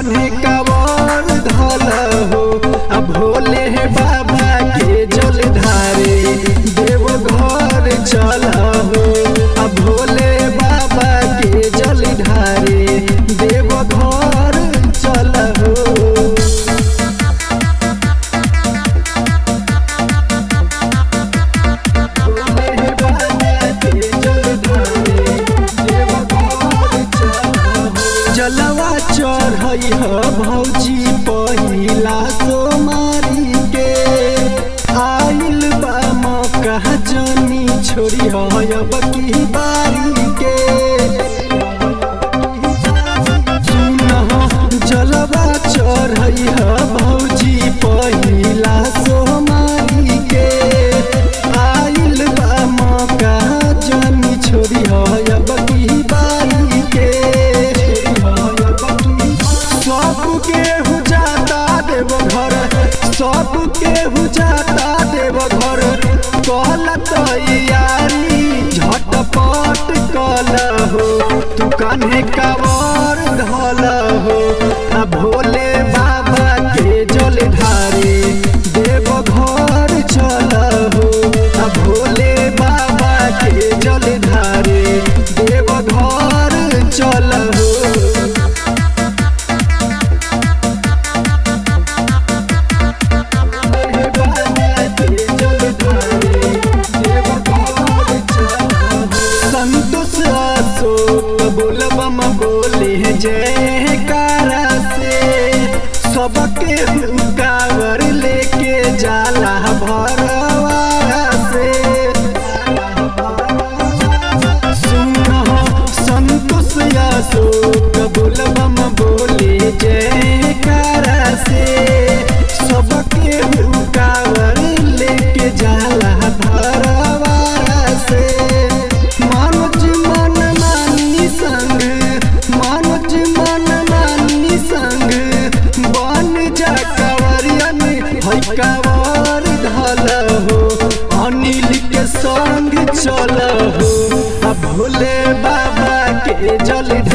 कान्हे कावर धल हो आ भोले बाबा के जल ढारे देव घर चल हो आ भोले बाबा के जल ढारे देव घर चल हो जलवा चढ़ई ह भौजी पहिला सोमारी के आइल बा मौका जनी छोड़ी अब की बारी के सुनह जलवा चढ़ई ह भौजी पहिला सोमारी के आइल बा मौका जनी छोड़ी अब की बारी के सबके हुजाता देव घर सबके हुजाता देव घर कहल तैयारी झटपट कल हो तू कान्हे कावर धल हो आ भोले बाबा के जल ढारे देव घर चल हो आ भोले बाबा के जल ढारे देव घर चल हो संतोष अशोक बोलबम बोले जय कारा से सबके कावर लेके जाला भरवारा से सुनो संतोष अशोक बोलबम बोले जय कारा से सबके कावर लेके जाला भरवारा से मनोज मन मानी संग मनोज मन मानी संग बन जा कंवरियन है कंवर धल हो अनिल के संग चल हो आ भोले बाबा के जल